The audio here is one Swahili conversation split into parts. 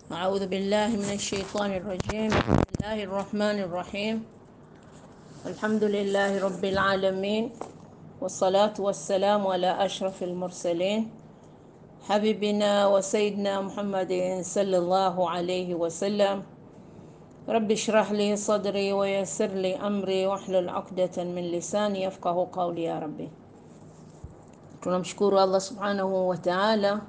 أعوذ بالله من الشيطان الرجيم بسم الله الرحمن الرحيم الحمد لله رب العالمين والصلاة والسلام على أشرف المرسلين حبيبنا وسيدنا محمد صلى الله عليه وسلم رب اشرح لي صدري ويسر لي أمري واحلل عقدة من لساني يفقه قولي يا ربي tunamshukuru Allah subhanahu wa ta'ala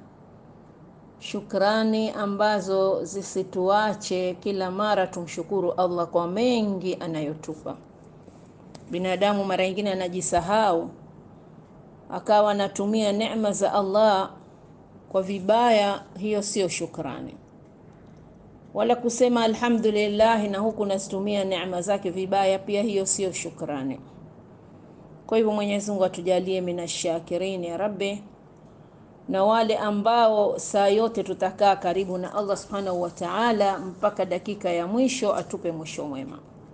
shukrani ambazo zisituache kila mara tumshukuru Allah kwa mengi anayotupa. Binadamu mara nyingine anajisahau akawa anatumia neema za Allah kwa vibaya, hiyo sio shukrani. Wala kusema alhamdulillah na huku nazitumia neema zake vibaya, pia hiyo sio shukrani. Kwa hivyo Mwenyezi Mungu atujalie minashakirin ya Rabbi na wale ambao saa yote tutakaa karibu na Allah subhanahu wa ta'ala mpaka dakika ya mwisho, atupe mwisho mwema.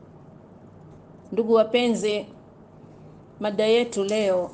Ndugu wapenzi, mada yetu leo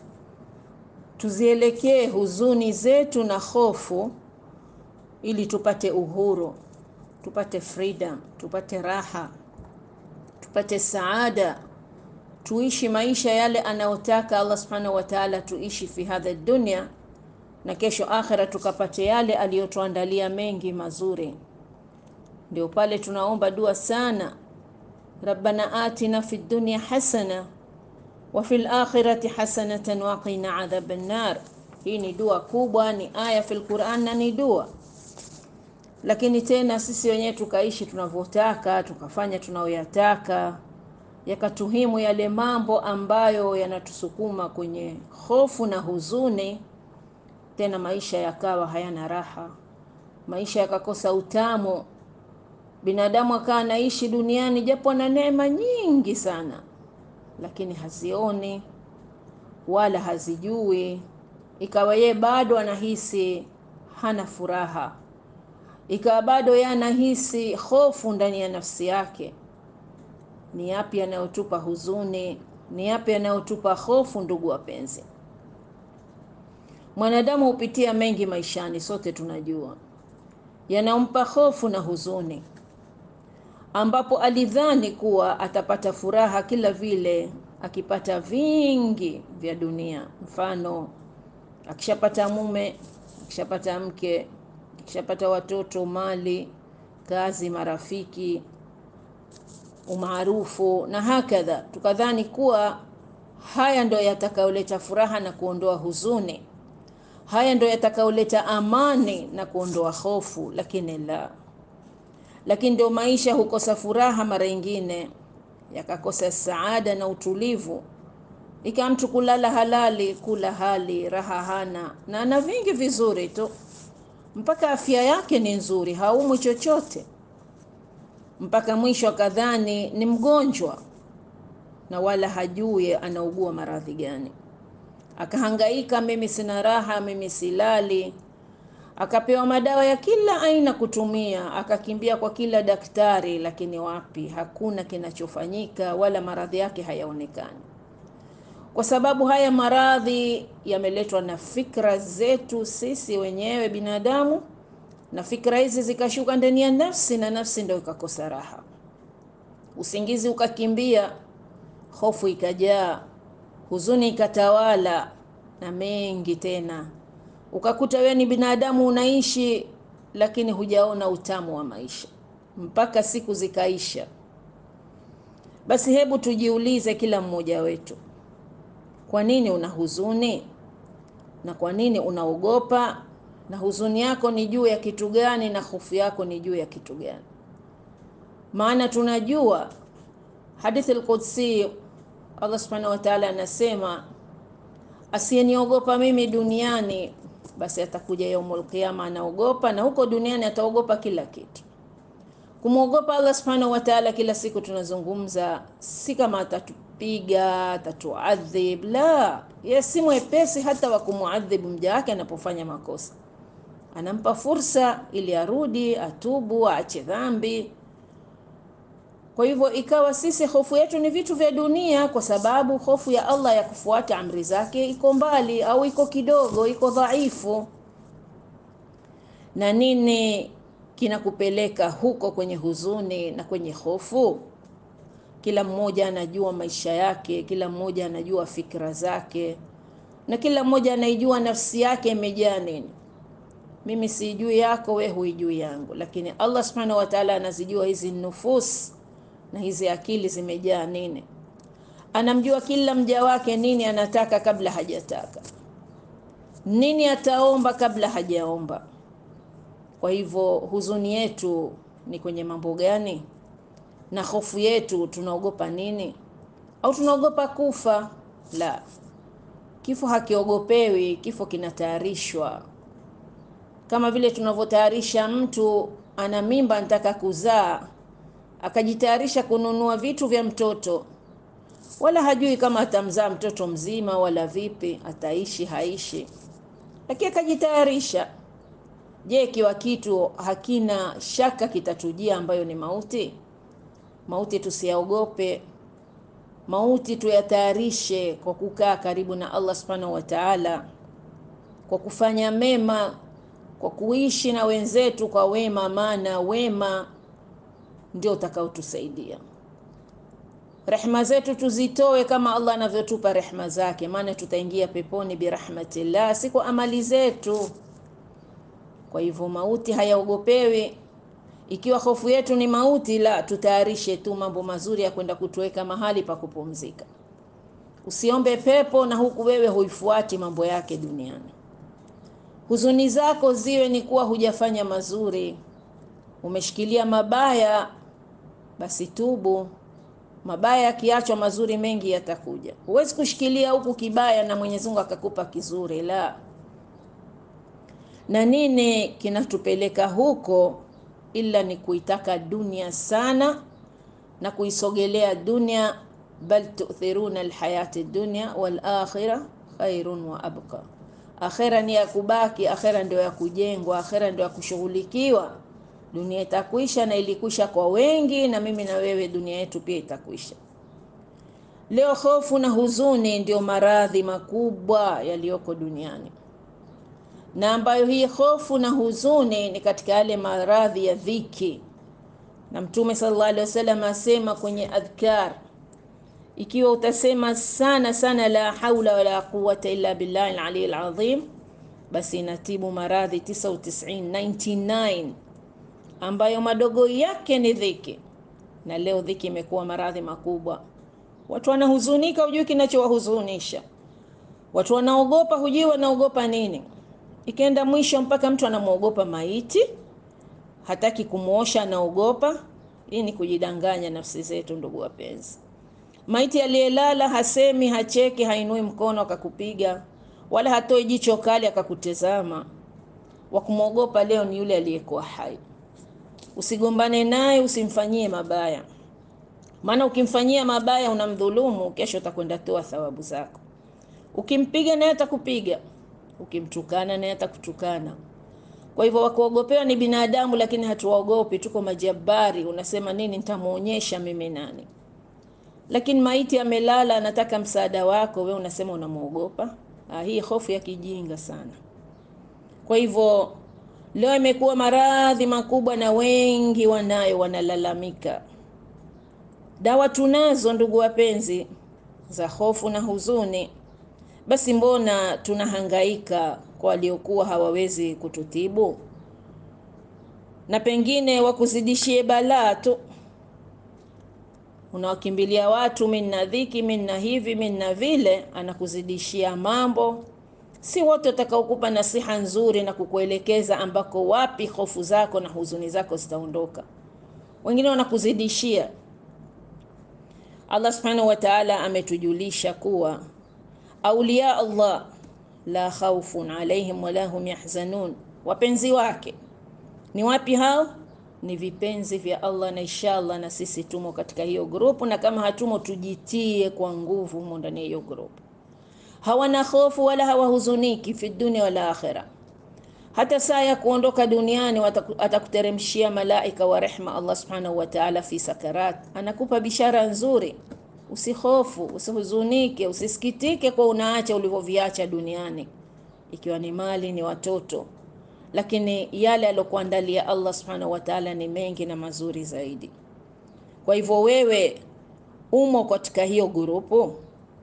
tuzielekee huzuni zetu na hofu, ili tupate uhuru, tupate freedom, tupate raha, tupate saada, tuishi maisha yale anayotaka Allah subhanahu wa ta'ala tuishi fi hadha dunya na kesho akhira tukapate yale aliyotuandalia mengi mazuri. Ndio pale tunaomba dua sana, rabbana atina fid dunya hasana wa fil akhirati hasanatan wa qina adhaban nar. Hii ni dua kubwa, ni aya fil Qur'an na ni dua, lakini tena sisi wenyewe tukaishi tunavyotaka, tukafanya tunayoyataka, yakatuhimu yale mambo ambayo yanatusukuma kwenye hofu na huzuni tena maisha yakawa hayana raha, maisha yakakosa utamu. Binadamu akawa anaishi duniani japo ana neema nyingi sana, lakini hazioni wala hazijui, ikawa yeye bado anahisi hana furaha, ikawa bado yeye anahisi hofu ndani ya nafsi yake. Ni yapi yanayotupa huzuni? Ni yapi yanayotupa hofu? Ndugu wapenzi, Mwanadamu hupitia mengi maishani, sote tunajua, yanampa hofu na huzuni, ambapo alidhani kuwa atapata furaha kila vile akipata vingi vya dunia. Mfano, akishapata mume, akishapata mke, akishapata watoto, mali, kazi, marafiki, umaarufu na hakadha, tukadhani kuwa haya ndo yatakayoleta furaha na kuondoa huzuni haya ndo yatakayoleta amani na kuondoa hofu, lakini la, lakini ndio maisha hukosa furaha, mara nyingine yakakosa saada na utulivu, ikawa mtu kulala halali, kula hali, raha hana, na ana vingi vizuri tu, mpaka afya yake ni nzuri, haumwi chochote, mpaka mwisho akadhani ni mgonjwa na wala hajui anaugua maradhi gani akahangaika, mimi sina raha, mimi silali, akapewa madawa ya kila aina kutumia, akakimbia kwa kila daktari, lakini wapi, hakuna kinachofanyika, wala maradhi yake hayaonekani, kwa sababu haya maradhi yameletwa na fikra zetu sisi wenyewe binadamu, na fikra hizi zikashuka ndani ya nafsi, na nafsi ndio ikakosa raha, usingizi ukakimbia, hofu ikajaa huzuni ikatawala na mengi tena, ukakuta wewe ni binadamu unaishi, lakini hujaona utamu wa maisha mpaka siku zikaisha. Basi hebu tujiulize, kila mmoja wetu, kwa nini una huzuni na kwa nini unaogopa? Na huzuni yako ni juu ya kitu gani? Na hofu yako ni juu ya kitu gani? Maana tunajua hadithi al-Qudsi Allah subhanahu wa ta'ala anasema, asiyeniogopa mimi duniani basi atakuja yaumul qiyama anaogopa, na huko duniani ataogopa kila kitu. Kumwogopa Allah subhanahu wa ta'ala, kila siku tunazungumza, si kama atatupiga atatuadhib, la, yeye si mwepesi hata wa kumuadhibu mja wake anapofanya makosa. Anampa fursa ili arudi, atubu, aache dhambi kwa hivyo ikawa sisi hofu yetu ni vitu vya dunia, kwa sababu hofu ya Allah ya kufuata amri zake iko mbali au iko kidogo, iko dhaifu. Na nini kinakupeleka huko kwenye huzuni na kwenye hofu? Kila mmoja anajua maisha yake, kila mmoja anajua fikra zake, na kila mmoja anaijua nafsi yake imejaa nini. Mimi sijui yako, we huijui yangu, lakini Allah subhanahu wa ta'ala anazijua hizi nufus na hizi akili zimejaa nini. Anamjua kila mja wake nini anataka kabla hajataka, nini ataomba kabla hajaomba. Kwa hivyo huzuni yetu ni kwenye mambo gani? Na hofu yetu tunaogopa nini? Au tunaogopa kufa? La, kifo hakiogopewi, kifo kinatayarishwa kama vile tunavyotayarisha mtu ana mimba anataka kuzaa, akajitayarisha kununua vitu vya mtoto, wala hajui kama atamzaa mtoto mzima wala vipi, ataishi haishi, lakini akajitayarisha. Je, ikiwa kitu hakina shaka kitatujia, ambayo ni mauti? Mauti tusiyaogope, mauti tuyatayarishe kwa kukaa karibu na Allah subhanahu wa ta'ala, kwa kufanya mema kwa kuishi na wenzetu kwa wema, maana wema ndio utakaotusaidia. Rehma zetu tuzitoe kama Allah anavyotupa rehma zake, maana tutaingia peponi birahmatillah, si kwa amali zetu. Kwa hivyo mauti hayaogopewi. Ikiwa hofu yetu ni mauti, la, tutayarishe tu mambo mazuri ya kwenda kutuweka mahali pa kupumzika. Usiombe pepo na huku wewe huifuati mambo yake duniani. Huzuni zako ziwe ni kuwa hujafanya mazuri, umeshikilia mabaya, basi tubu. Mabaya yakiachwa, mazuri mengi yatakuja. Huwezi kushikilia huku kibaya na Mwenyezi Mungu akakupa kizuri, la. Na nini kinatupeleka huko ila ni kuitaka dunia sana na kuisogelea dunia. Bal tu'thiruna alhayati dunya wal akhirah khairun wa abqa Akhera ni ya kubaki, akhera ndio ya kujengwa, akhera ndio ya kushughulikiwa. Dunia itakwisha na ilikwisha kwa wengi, na mimi na wewe dunia yetu pia itakwisha. Leo hofu na huzuni ndio maradhi makubwa yaliyoko duniani, na ambayo hii hofu na huzuni ni katika yale maradhi ya dhiki, na Mtume sallallahu alaihi wasallam asema kwenye adhkar ikiwa utasema sana sana la haula wala quwwata illa billahi al-ali al-azim, basi inatibu maradhi 99 99 ambayo madogo yake ni dhiki. Na leo dhiki imekuwa maradhi makubwa. Watu wanahuzunika, hujui kinachowahuzunisha. Watu wanaogopa, hujui wanaogopa nini. Ikienda mwisho mpaka mtu anamwogopa maiti, hataki kumwosha, anaogopa. Hii ni kujidanganya nafsi zetu, ndugu wapenzi. Maiti aliyelala hasemi, hacheki, hainui mkono akakupiga, wala hatoi jicho kali akakutezama. Wa kumwogopa leo ni yule aliyekuwa hai. Usigombane naye, usimfanyie mabaya, maana ukimfanyia mabaya unamdhulumu. Kesho utakwenda toa thawabu zako. Ukimpiga naye atakupiga, ukimtukana naye atakutukana. Kwa hivyo wakuogopewa ni binadamu, lakini hatuwaogopi, tuko majabari. Unasema nini? Nitamuonyesha mimi nani lakini maiti amelala, anataka msaada wako, we unasema unamwogopa. Ah, hii hofu ya kijinga sana. Kwa hivyo leo imekuwa maradhi makubwa, na wengi wanayo, wanalalamika. Dawa tunazo ndugu wapenzi, za hofu na huzuni. Basi mbona tunahangaika kwa waliokuwa hawawezi kututibu, na pengine wakuzidishie balaa tu unawakimbilia watu, mimi nina dhiki, mimi nina hivi, mimi nina vile, anakuzidishia mambo. Si wote watakaokupa nasiha nzuri na kukuelekeza ambako wapi hofu zako na huzuni zako zitaondoka. Wengine wanakuzidishia. Allah subhanahu wa ta'ala ametujulisha kuwa auliya Allah la khawfun alaihim wala hum yahzanun, wapenzi wake ni wapi hao? Ni vipenzi vya Allah, na inshallah na sisi tumo katika hiyo grupu, na kama hatumo tujitie kwa nguvu humo ndani ya hiyo grupu. Hawana hofu wala hawahuzuniki fi dunia wala akhira. Hata saa ya kuondoka duniani atakuteremshia malaika wa rehma Allah subhanahu wa ta'ala fi sakarat, anakupa bishara nzuri. Usihofu, usihuzunike, usisikitike kwa unaacha ulivyoviacha duniani, ikiwa ni mali, ni watoto lakini yale aliyokuandalia Allah subhanahu wa ta'ala ni mengi na mazuri zaidi. Kwa hivyo wewe umo katika hiyo grupu.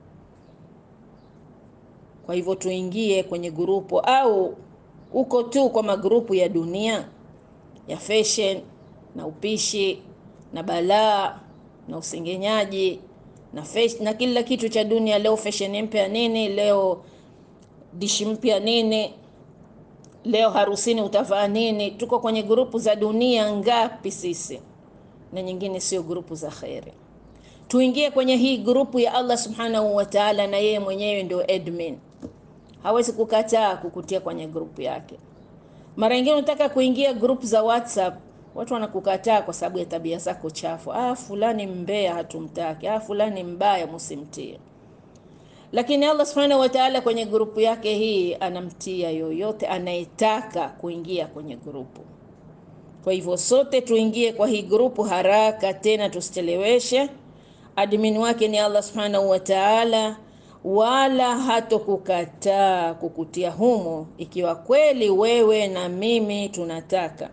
Kwa hivyo tuingie kwenye grupu, au uko tu kwa magrupu ya dunia ya fashion na upishi na balaa na usengenyaji na fashion, na kila kitu cha dunia. Leo fashion mpya nini, leo dishi mpya nini, leo harusini utavaa nini. Tuko kwenye grupu za dunia ngapi sisi, na nyingine sio grupu za kheri. Tuingie kwenye hii grupu ya Allah subhanahu wa ta'ala, na yeye mwenyewe ndio admin, hawezi kukataa kukutia kwenye grupu yake. Mara nyingine unataka kuingia grupu za WhatsApp, watu wanakukataa kwa sababu ya tabia zako chafu. Ah, fulani mbea, hatumtaki. Ah, fulani mbaya, msimtie. Lakini Allah subhanahu wa ta'ala kwenye grupu yake hii anamtia yoyote anayetaka kuingia kwenye grupu. Kwa hivyo sote tuingie kwa hii grupu haraka, tena tusicheleweshe. Admin wake ni Allah subhanahu wa ta'ala, wala hatokukataa kukutia humo ikiwa kweli wewe na mimi tunataka.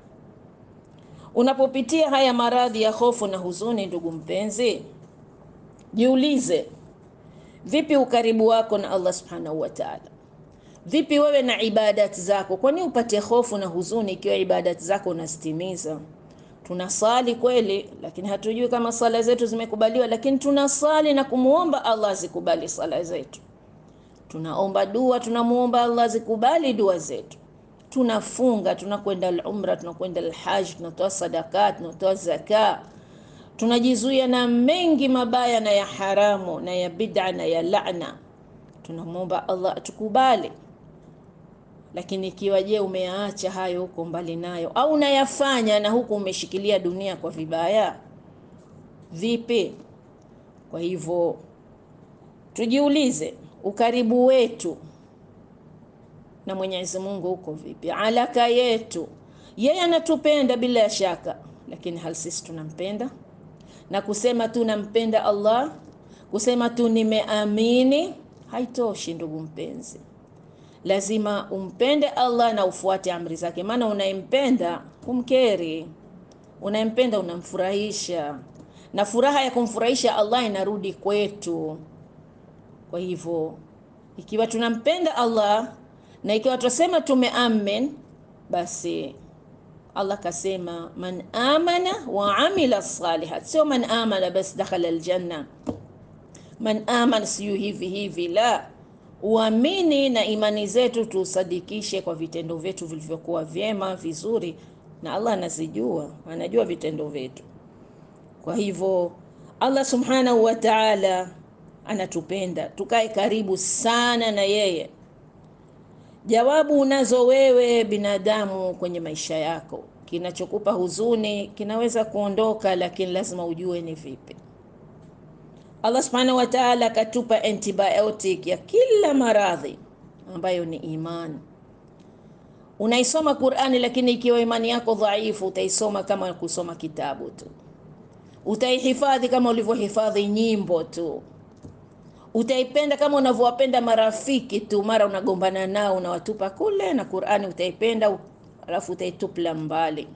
Unapopitia haya maradhi ya hofu na huzuni, ndugu mpenzi, jiulize, vipi ukaribu wako na Allah subhanahu wa ta'ala? Vipi wewe na ibadati zako? Kwani upate hofu na huzuni ikiwa ibadati zako unazitimiza? Tunasali kweli, lakini hatujui kama sala zetu zimekubaliwa, lakini tunasali na kumuomba Allah azikubali sala zetu. Tunaomba dua, tunamuomba Allah azikubali dua zetu. Tunafunga, tunakwenda al-umra, tunakwenda al-hajj, tunatoa sadaka, tunatoa zaka, tunajizuia na mengi mabaya na ya haramu na ya bid'a na ya laana. Tunamwomba Allah atukubali. Lakini ikiwa je, umeacha hayo huko mbali nayo, au unayafanya na huku umeshikilia dunia kwa vibaya, vipi? Kwa hivyo tujiulize, ukaribu wetu na Mwenyezi Mungu uko vipi? Alaka yetu, yeye anatupenda bila shaka, lakini hal sisi tunampenda? Na kusema tu nampenda Allah, kusema tu nimeamini haitoshi, ndugu mpenzi lazima umpende Allah na ufuate amri zake, maana unayempenda humkeri, unayempenda unamfurahisha, na furaha ya kumfurahisha Allah inarudi kwetu. Kwa hivyo ikiwa tunampenda Allah na ikiwa tunasema tumeamin, basi Allah kasema man amana wa amila salihat, sio man amana basi dakhala aljanna, man amana siyo hivi hivi, la uamini na imani zetu tusadikishe kwa vitendo vyetu vilivyokuwa vyema vizuri, na Allah anazijua, anajua vitendo vyetu. Kwa hivyo Allah subhanahu wa ta'ala anatupenda, tukae karibu sana na yeye. Jawabu unazo wewe binadamu kwenye maisha yako. Kinachokupa huzuni kinaweza kuondoka, lakini lazima ujue ni vipi. Allah subhanahu wa ta'ala akatupa antibiotic ya kila maradhi ambayo ni imani. Unaisoma Qur'ani, lakini ikiwa imani yako dhaifu, utaisoma kama kusoma kitabu tu, utaihifadhi kama ulivyohifadhi nyimbo tu, utaipenda kama unavyowapenda marafiki tu, mara unagombana nao unawatupa kule, na Qur'ani utaipenda, alafu utaitupla mbali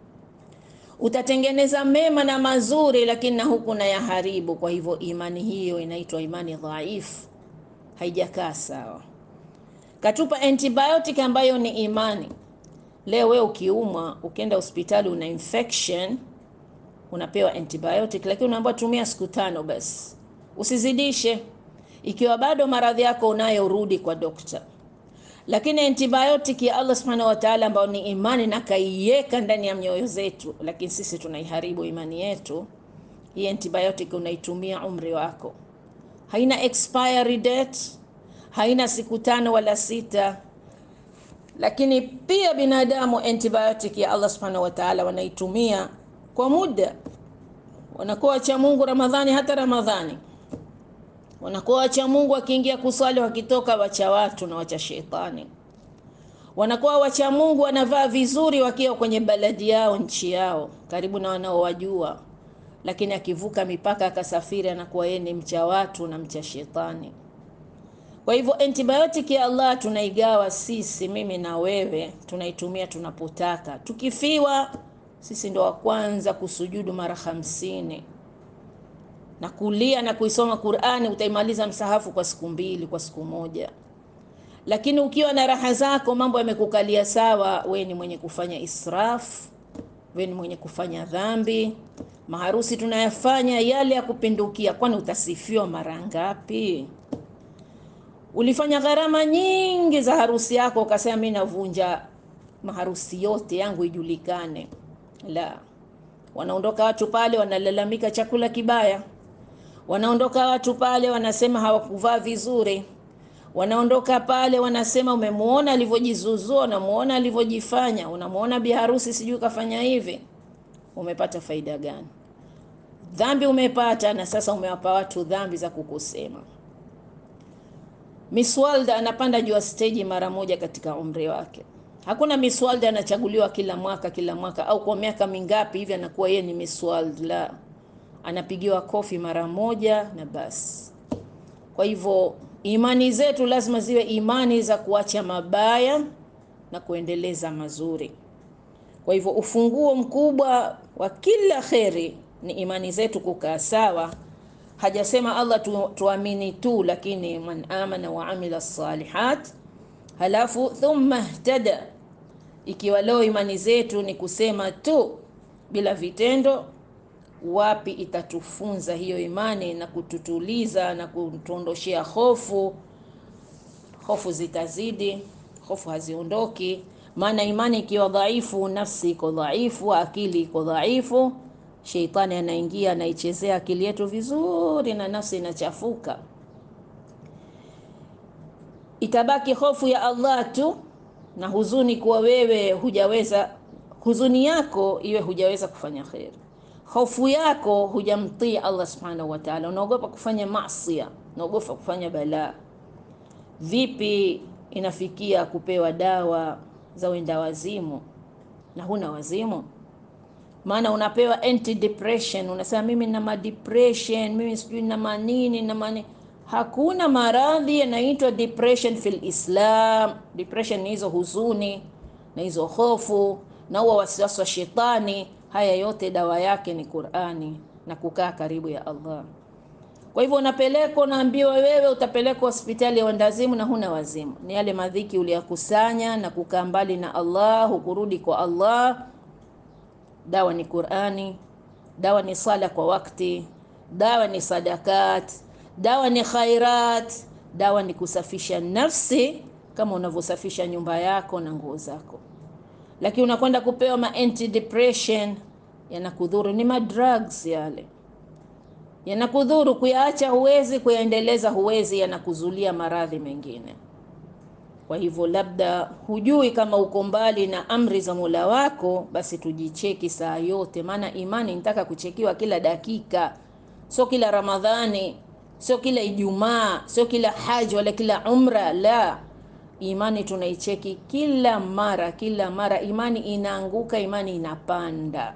utatengeneza mema na mazuri, lakini na huku na yaharibu. Kwa hivyo imani hiyo inaitwa imani dhaifu, haijakaa sawa. Katupa antibiotic ambayo ni imani. Leo wewe ukiumwa, ukienda hospitali una infection, unapewa antibiotic, lakini unaambiwa tumia siku tano basi, usizidishe. Ikiwa bado maradhi yako unayo, rudi kwa dokta lakini antibiotic ya Allah subhanahu wa ta'ala ambayo ni imani na kaiweka ndani ya mioyo zetu, lakini sisi tunaiharibu imani yetu. Hii antibiotic unaitumia umri wako, haina expiry date, haina siku tano wala sita. Lakini pia binadamu antibiotic ya Allah subhanahu wa ta'ala wanaitumia kwa muda, wanakuwa wacha Mungu Ramadhani, hata Ramadhani wanakuwa wacha Mungu, wakiingia kuswali, wakitoka wacha watu na wacha shetani. Wanakuwa wacha Mungu, wanavaa vizuri wakiwa kwenye baladi yao, nchi yao, karibu na wanaowajua, lakini akivuka mipaka akasafiri, anakuwa yeye ni mcha watu na mcha shetani. Kwa hivyo antibiotic ya Allah tunaigawa sisi, mimi na wewe, tunaitumia tunapotaka. Tukifiwa sisi ndo wa kwanza kusujudu mara hamsini na kulia na kuisoma Qur'ani, utaimaliza msahafu kwa siku mbili, kwa siku moja. Lakini ukiwa na raha zako, mambo yamekukalia sawa, we ni mwenye kufanya israf, we ni mwenye kufanya dhambi. Maharusi tunayafanya yale ya kupindukia, kwani utasifiwa mara ngapi? Ulifanya gharama nyingi za harusi yako, ukasema mimi navunja maharusi yote yangu ijulikane. La, wanaondoka watu pale wanalalamika chakula kibaya, wanaondoka watu pale wanasema hawakuvaa vizuri, wanaondoka pale wanasema umemuona alivyojizuzua, unamuona alivyojifanya, unamuona bi harusi sijui kafanya hivi. Umepata faida gani? Dhambi umepata, na sasa umewapa watu dhambi za kukusema. Miss World anapanda juu ya stage mara moja katika umri wake. Hakuna Miss World anachaguliwa kila mwaka kila mwaka au kwa miaka mingapi hivi anakuwa yeye ni Miss World. La, anapigiwa kofi mara moja na basi. Kwa hivyo imani zetu lazima ziwe imani za kuacha mabaya na kuendeleza mazuri. Kwa hivyo ufunguo mkubwa wa kila kheri ni imani zetu kukaa sawa. Hajasema Allah tu, tuamini tu, lakini man amana wa amila salihat, halafu thumma ihtada. Ikiwa leo imani zetu ni kusema tu bila vitendo, wapi itatufunza hiyo imani na kututuliza na kutuondoshea hofu? Hofu zitazidi, hofu haziondoki. Maana imani ikiwa dhaifu, nafsi iko dhaifu, akili iko dhaifu Sheitani anaingia anaichezea akili yetu vizuri, na nafsi inachafuka. Itabaki hofu ya Allah tu na huzuni, kuwa wewe hujaweza, huzuni yako iwe hujaweza kufanya kheri, hofu yako hujamtii Allah subhanahu wa ta'ala, unaogopa kufanya masia, unaogopa kufanya balaa. Vipi inafikia kupewa dawa za wenda wazimu na huna wazimu? maana unapewa anti depression, unasema mimi nina ma depression, mimi sijui na manini na mani. Hakuna maradhi yanaitwa depression fil Islam. Depression ni hizo huzuni na hizo hofu na huo wasiwasi wa shetani. Haya yote dawa yake ni Qur'ani na kukaa karibu ya Allah. Kwa hivyo unapelekwa, unaambiwa wewe utapelekwa hospitali ya wendazimu na huna wazimu. Ni yale madhiki uliyakusanya na kukaa mbali na Allah, hukurudi kwa Allah Dawa ni Qur'ani, dawa ni sala kwa wakati, dawa ni sadakat, dawa ni khairat, dawa ni kusafisha nafsi kama unavyosafisha nyumba yako na nguo zako. Lakini unakwenda kupewa ma anti depression, yanakudhuru. Ni madrugs yale, yanakudhuru. Kuyaacha huwezi, kuyaendeleza huwezi, yanakuzulia maradhi mengine. Kwa hivyo labda hujui kama uko mbali na amri za Mola wako, basi tujicheki saa yote, maana imani nitaka kuchekiwa kila dakika, sio kila Ramadhani, sio kila Ijumaa, sio kila haji wala kila umra. La, imani tunaicheki kila mara, kila mara. Imani inaanguka, imani inapanda,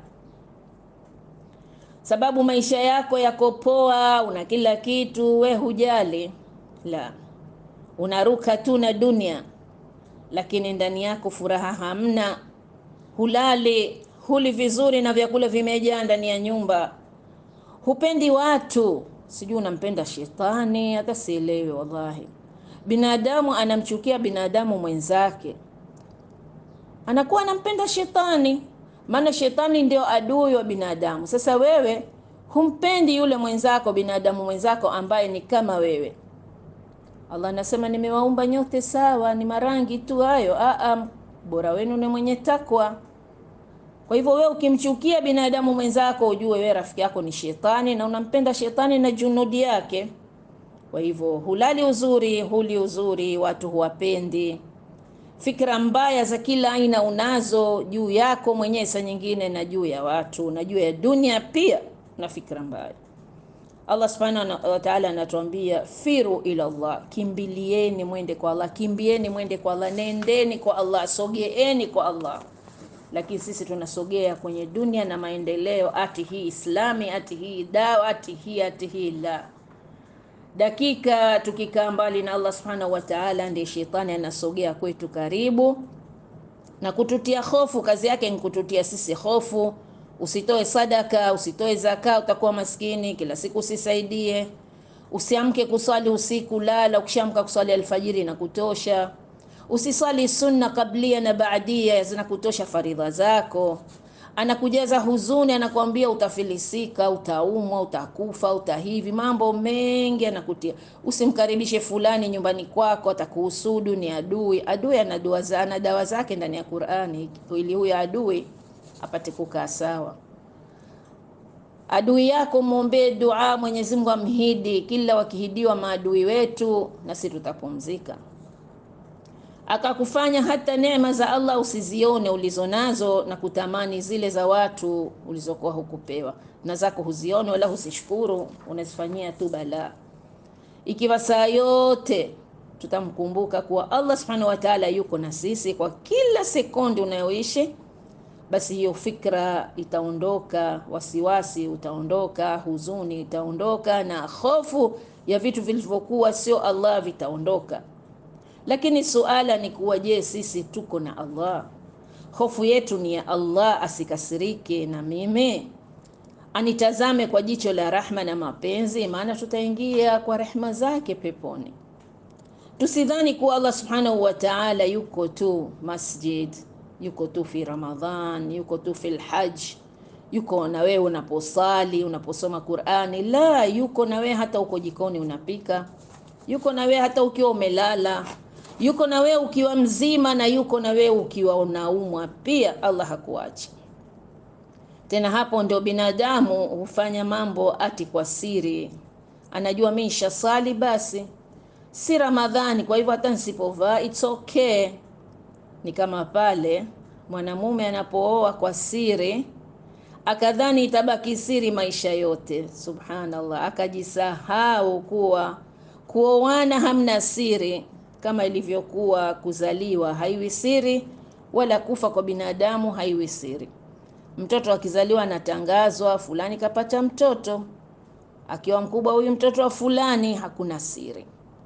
sababu maisha yako yako poa, una kila kitu, we hujali. La, unaruka tu na dunia, lakini ndani yako furaha hamna. Hulali, huli vizuri na vyakula vimejaa ndani ya nyumba, hupendi watu, sijui unampenda shetani, hata sielewi wallahi. Binadamu anamchukia binadamu mwenzake, anakuwa anampenda shetani, maana shetani ndio adui wa binadamu. Sasa wewe humpendi yule mwenzako, binadamu mwenzako ambaye ni kama wewe Allah anasema nimewaumba nyote sawa, ni marangi tu hayo. Aa, bora wenu ni mwenye takwa. Kwa hivyo wewe ukimchukia binadamu mwenzako, ujue wewe rafiki yako ni shetani na unampenda shetani na junudi yake. Kwa hivyo hulali uzuri, huli uzuri, watu huwapendi. Fikra mbaya za kila aina unazo juu yako mwenyewe, saa nyingine na juu ya watu na juu ya dunia pia, na fikra mbaya Allah subhanahu wa ta'ala anatuambia firu ila Allah, kimbilieni mwende kwa Allah, kimbieni mwende kwa Allah, nendeni kwa Allah, sogeeni kwa Allah. Lakini sisi tunasogea kwenye dunia na maendeleo, ati hii Islami, ati hii dawa, ati hii, ati hii la. dakika tukikaa mbali na Allah subhanahu wa ta'ala, ndiye shetani anasogea kwetu karibu na kututia hofu. Kazi yake ni kututia sisi hofu. Usitoe sadaka, usitoe zaka, utakuwa maskini. Kila siku usisaidie, usiamke kuswali usiku, lala. Ukishamka kuswali alfajiri na kutosha. Usiswali sunna kablia na baadia, zinakutosha faridha zako. Anakujaza huzuni, anakuambia utafilisika, utaumwa, utakufa, utahivi, mambo mengi anakutia. Usimkaribishe fulani nyumbani kwako, atakuhusudu, ni adui. Adui ana dua za ana dawa zake ndani ya Qur'ani, ili huyo adui apate kukaa sawa. Adui yako mwombee dua, Mwenyezi Mungu amhidi. Kila wakihidiwa maadui wetu, na sisi tutapumzika akakufanya hata neema za Allah usizione ulizonazo na kutamani zile za watu ulizokuwa hukupewa, na zako huzione wala husishukuru, unazifanyia tu balaa. Ikiwa saa yote tutamkumbuka kuwa Allah subhanahu wa ta'ala yuko na sisi kwa kila sekondi unayoishi, basi hiyo fikra itaondoka, wasiwasi utaondoka, huzuni itaondoka, na hofu ya vitu vilivyokuwa sio Allah vitaondoka. Lakini suala ni kuwa, je, sisi tuko na Allah? Hofu yetu ni ya Allah asikasirike na mimi, anitazame kwa jicho la rahma na mapenzi, maana tutaingia kwa rehma zake peponi. Tusidhani kuwa Allah subhanahu wa ta'ala yuko tu masjid, yuko tu fi Ramadhan, yuko tu fi lhaj, yuko na wewe unaposali, unaposoma Qur'ani. La, yuko na wewe hata uko jikoni unapika, yuko na wewe hata ukiwa umelala yuko na wewe ukiwa mzima na yuko na wewe ukiwa unaumwa pia. Allah hakuachi tena. Hapo ndio binadamu hufanya mambo ati kwa siri, anajua mimi nishasali, basi si Ramadhani, kwa hivyo hata nisipovaa it's okay. Ni kama pale mwanamume anapooa kwa siri, akadhani itabaki siri maisha yote. Subhanallah, akajisahau kuwa kuoana hamna siri kama ilivyokuwa kuzaliwa haiwi siri, wala kufa kwa binadamu haiwi siri. Mtoto akizaliwa anatangazwa, fulani kapata mtoto, akiwa mkubwa huyu mtoto wa fulani, hakuna siri.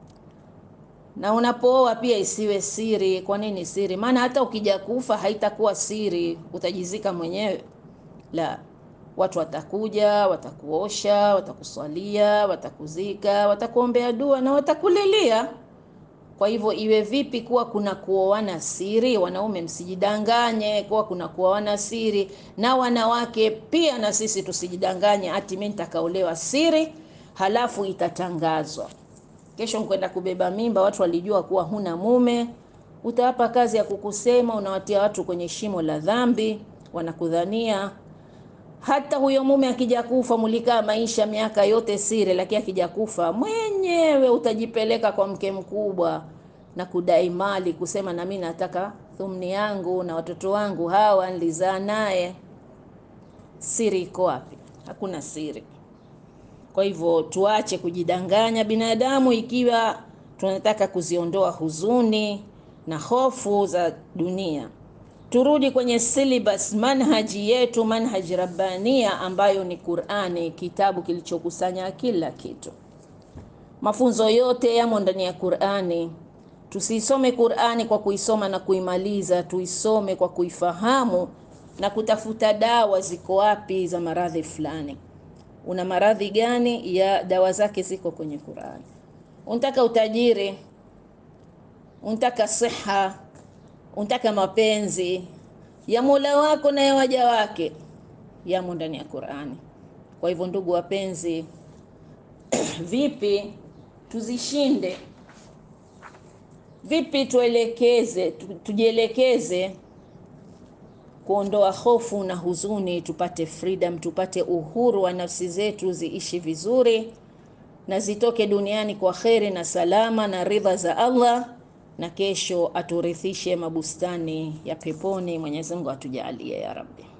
Na unapooa pia isiwe siri. Kwa nini siri? Maana hata ukija kufa haitakuwa siri, utajizika mwenyewe. La, watu watakuja, watakuosha, watakuswalia, watakuzika, watakuombea dua na watakulilia. Kwa hivyo iwe vipi kuwa kuna kuoana siri? Wanaume msijidanganye kuwa kuna kuoana siri, na wanawake pia, na sisi tusijidanganye ati mimi nitakaolewa siri, halafu itatangazwa kesho mkwenda kubeba mimba, watu walijua kuwa huna mume, utawapa kazi ya kukusema, unawatia watu kwenye shimo la dhambi, wanakudhania hata huyo mume akija kufa, mulikaa maisha miaka yote siri, lakini akija kufa mwenyewe utajipeleka kwa mke mkubwa na kudai mali, kusema na mimi nataka thumni yangu na watoto wangu hawa nilizaa naye. Siri iko wapi? Hakuna siri. Kwa hivyo tuache kujidanganya binadamu, ikiwa tunataka kuziondoa huzuni na hofu za dunia turudi kwenye syllabus manhaji yetu, manhaji rabbania ambayo ni Qur'ani, kitabu kilichokusanya kila kitu. Mafunzo yote yamo ndani ya Qur'ani. Tusisome Qur'ani kwa kuisoma na kuimaliza, tuisome kwa kuifahamu na kutafuta dawa ziko wapi za maradhi fulani. Una maradhi gani? Ya dawa zake ziko kwenye Qur'ani. Unataka utajiri, unataka siha unataka mapenzi ya Mola wako na ya waja wake yamo ndani ya Qur'ani. Kwa hivyo, ndugu wapenzi, vipi tuzishinde? Vipi tuelekeze, tujielekeze kuondoa hofu na huzuni, tupate freedom, tupate uhuru wa nafsi zetu, ziishi vizuri na zitoke duniani kwa kheri na salama na ridha za Allah na kesho aturithishe mabustani ya peponi. Mwenyezi Mungu atujalie ya Rabbi.